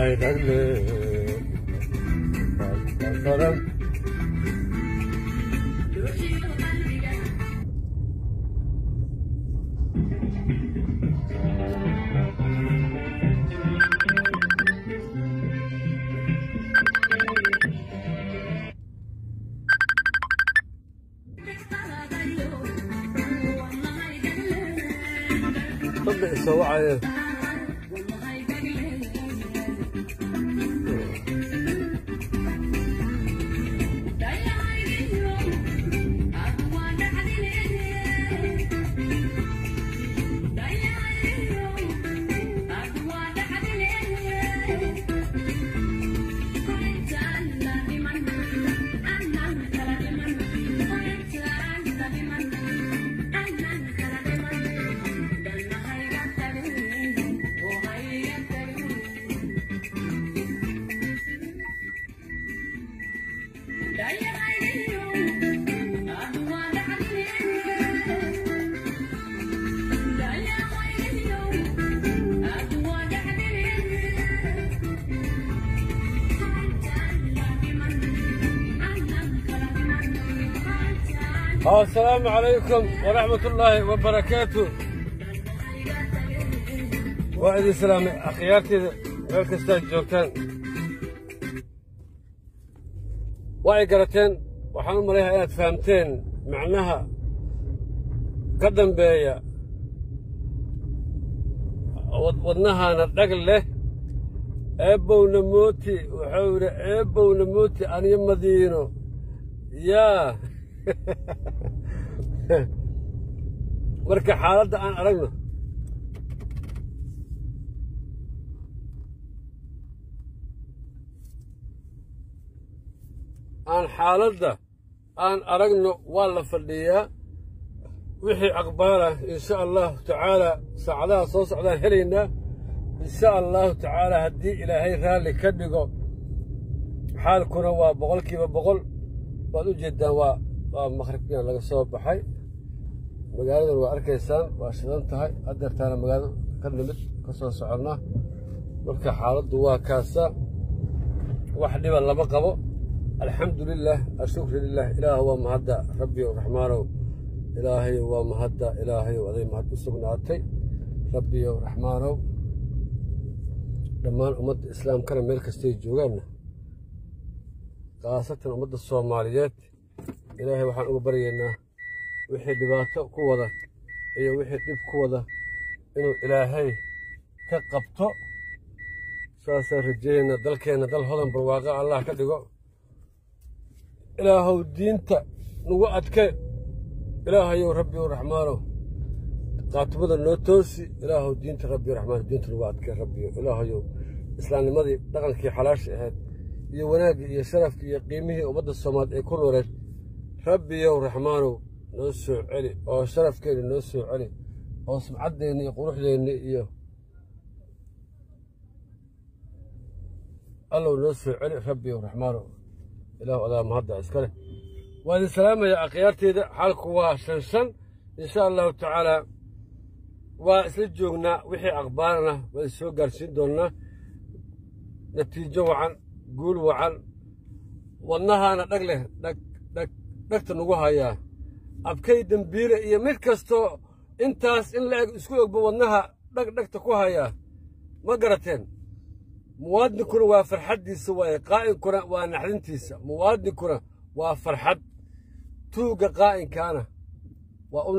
dhagle baran dadba isoo wacayeen asalaamu calaykum waraxmat ullaahi wabarakaatu waa idin salaamay akhyaarteeda meel kastaad joogtaan waa ay garateen waxaan u malayaa inaad fahamteen macnaha ka dambeeya wadnahaana dhag leh eebbowna mooti wuxuu yidhi eebbowna mooti aniyo madiino yaa marka xaaladda aan aragno aan xaaladda aan aragno waa la fadhiyaa wixii aqbaala insha allahu tacaala saacadaha soo socdaan helaynaa insha allahu tacaala haddii ilaahay raalli ka dhigo xaalkuna waa boqolkiiba boqol waad u jeeddaan waa waa maqribkiina laga soo baxay magaaladan waa arkaysaan waa shidan tahay hadeertaana magaalada ka nimid ka soo soconnaa marka xaaladdu waa kaasa wax dhiba lama qabo alxamdu lilah ashukru lilah ilaah waa mahadda rabbiyow raxmaanow ilaahayow waa mahadda ilaahayow aday mahad u sugnaatay rabbiyow raxmaanow dhammaan ummadda islaamkana meel kastay joogaanna khaasatan ummadda soomaaliyeed ilaahay waxaan uga baryaynaa wixii dhibaato ku wada iyo wixii dhib ku wada inuu ilaahay ka qabto saasaan rajeeyaynaa dalkeenna dal hodan barwaaqa allah ka dhigo ilaahow diinta nagu adke ilaahayow rabbiyow raxmaanow qaatimada noo toosi ilaahow diinta rabbiyo raxmaan diinta nagu adke rabbiyo ilaahayow islaamnimadii dhaqankii xalaasha ahayd iyo wanaaggii iyo sharafkii iyo qiimihii ummadda soomaaliyeed ee ku nooleed rabbiyow raxmaanow noo soo celi oo sharafkeenni noo soo celi oo sumcaddeenni iyo quruxdeenni iyo allow noo soo celi rabbiyow raxmaanow ilaahu adaa mahadda iskale waa idin salaamayaa akhyaarteeda xaalku waa shan shan insha allahu tacaalaa waa isla joognaa wixii aqbaarana waa idin soo gaarsiin doonnaa natiijo wacan guul wacan wadnahaana dhag leh dhag dhag dhagta nagu hayaa abkay dembiile iyo mid kastoo intaas in la eg isku ogba wadnaha dhag dhagta ku hayaa ma garateen muwaadinkuna waa farxaddiisa waaye qaa'inkuna waa naxdintiisa muwaadinkuna waa farxad tuugga qaa'inkaana waa